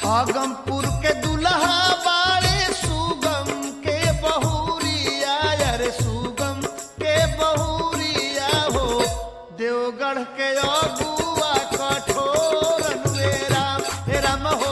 आगमपुर के दुल्हा बाड़े सुगम के बहुरिया अरे सुगम के बहुरिया हो देवगढ़ के अगुआ कठोर नुए राम हे राम हो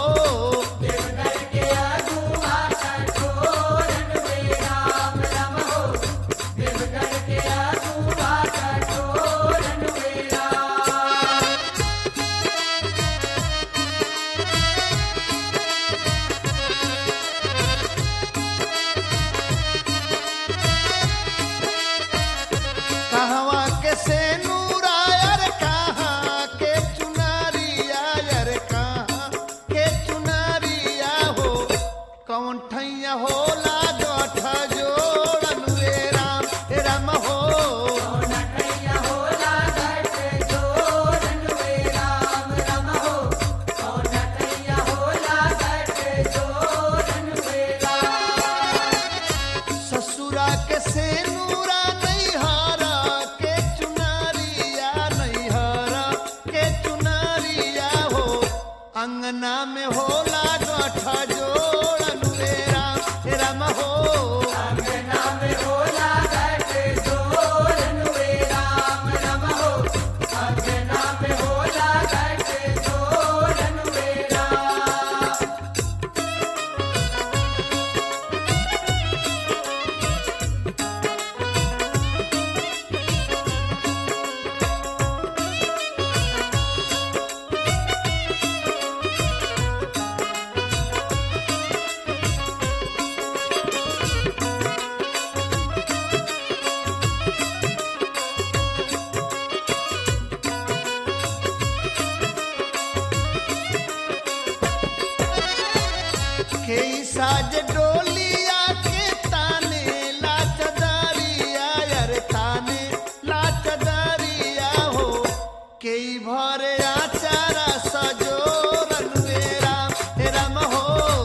कहवा के से नूरायर कहाँ के चुनारिया यर कहाँ के चुनारिया हो कौन ठैया होला गठ जोड़न वे राम हे राम हो ससुरा के से नूरा नैहरा के चुनारिया नैहरा के चुनारिया हो अंगना में होला गठ जोड़न वे राम हे राम हो के साज डोलिया के ताने लाचदारिया यार ताने लाचदारिया हो के भरे आचारा सजोरन वे राम हे राम हो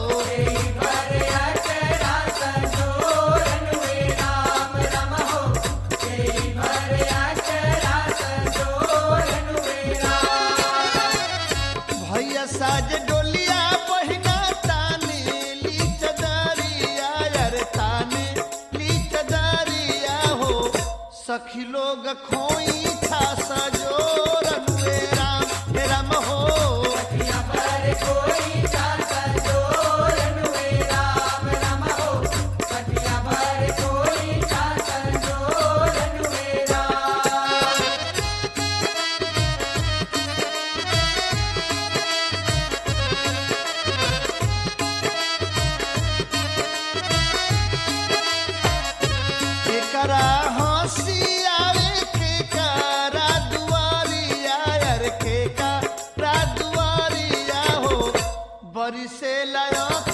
भैया साज डोलिया बहिना ताने लीचदारिया यार ताने लीचदारिया हो सखी लोग खोई था सजोरन वे राम हे राम हो केकरा हंसी आवे केकरा दुआरिया यार केकरा दुआरिया हो बरिसे लायक